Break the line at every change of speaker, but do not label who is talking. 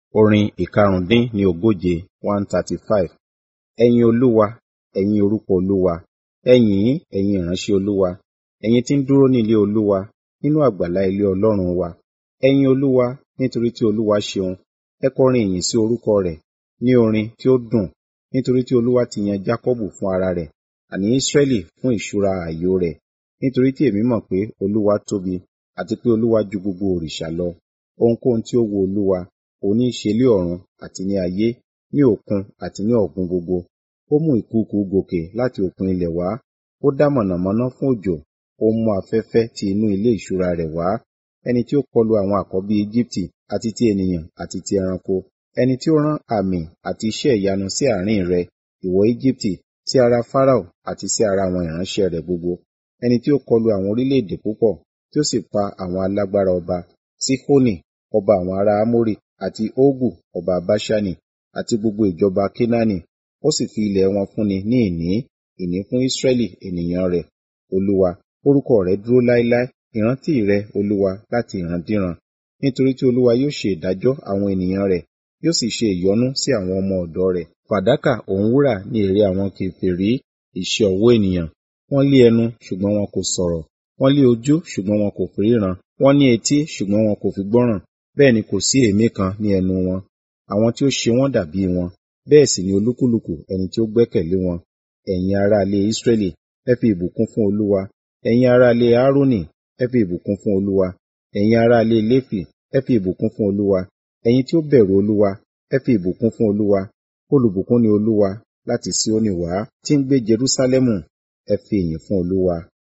Orin ìkarùndín ní ogóje one thirty five. Ẹyin Olúwa, ẹ̀yin orúkọ Olúwa. Ẹ yìn ín, ẹ̀yin ìránṣẹ́ Olúwa, ẹ̀yin tí ń dúró ní ilé Olúwa, nínú àgbàlá ilé Ọlọ́run wa. Ẹ yin Olúwa, nítorí tí Olúwa ṣeun. Ẹ kọrin ìyìn sí orúkọ rẹ̀ ní orin tí ó dùn, nítorí tí Olúwa ti yan Jákọ́bù fún ara rẹ̀, àní Ísírẹ́lì fún ìṣúra ààyò rẹ̀. Nítorí tí èmi mọ̀ pé Olúwa tóbi, àti pé Olúwa ju gbogbo òrìṣà lọ. Ohunkóhun tí ó wu Olúwa, òun ní í ṣe lé ọ̀run àti ní ayé, ní òkun àti ní ọ̀gbun gbogbo. Ó mú ìkùùkuu gòkè láti òkun ilẹ̀ wá. Ó dá mọ̀nàmọ́ná fún òjò, ó mú afẹ́fẹ́ ti inú ilé ìṣúra rẹ̀ wá. Ẹni tí ó kọlu àwọn àkọ́bí Ejibiti, àti ti ènìyàn àti ti ẹranko. Ẹni tí ó rán àmì àti iṣẹ́ ìyanu sí àárín rẹ, ìwọ Ejibiti, sí ara Farao àti sí ara àwọn ìránṣẹ́ rẹ̀ gbogbo. Ẹni tí ó kọlu àwọn orílẹ̀-èdè púpọ̀, tí ó sì pa àwọn alágbára ọba, Sihoni ọba àwọn ará Amori, àti Ogu ọba Baṣani, àti gbogbo ìjọba Kenaani. Ó sì fi ilẹ̀ wọn fúnni ní ìní, ìní fún Ísírẹ́lì ènìyàn rẹ̀. Olúwa, orúkọ rẹ̀ dúró láéláé, ìrántí rẹ, Olúwa, láti ìrandíran. Nítorí tí Olúwa yóò ṣe ìdájọ́ àwọn ènìyàn rẹ̀, yóò sì ṣe ìyọ́nú sí àwọn ọmọ ọ̀dọ̀ rẹ̀. Fàdákà òun wúrà ní èrè àwọn kèfèrí, iṣẹ́ ọwọ́ ènìyàn. Wọ́n lé ẹnu, ṣùgbọ́n wọn kò sọ̀rọ̀. Wọ́n lé ojú, ṣùgbọ́n wọn kò fi ríran. Wọ́n ní etí, ṣùgbọ́n wọn kò fi gbọ́ràn. Bẹ́ẹ̀ ni kò sí èémí kan ní ẹnu wọn. Àwọn tí ó ṣe wọ́n dàbí wọn, bẹ́ẹ̀ sì ni olúkúlùkù ẹni tí ó gbẹ́kẹ̀lé wọn. Ẹ̀yin ará ilé Ísírẹ́lì, ẹ fi ìbùkún fún Olúwa. Ẹ̀yin ará ilé Aaroni, ẹ fi ìbùkún fún Olúwa. Ẹ̀yin ará ilé Léfì, ẹ fi ìbùkún fún Olúwa. Ẹ̀yin tí ó bẹ̀rù Olúwa, ẹ fi ìbùkún fún Olúwa. Olùbùkún ni Olúwa láti Síónì wá, tí ń gbé Jerúsálẹ́mù. Ẹ fi ìyìn fún Olúwa.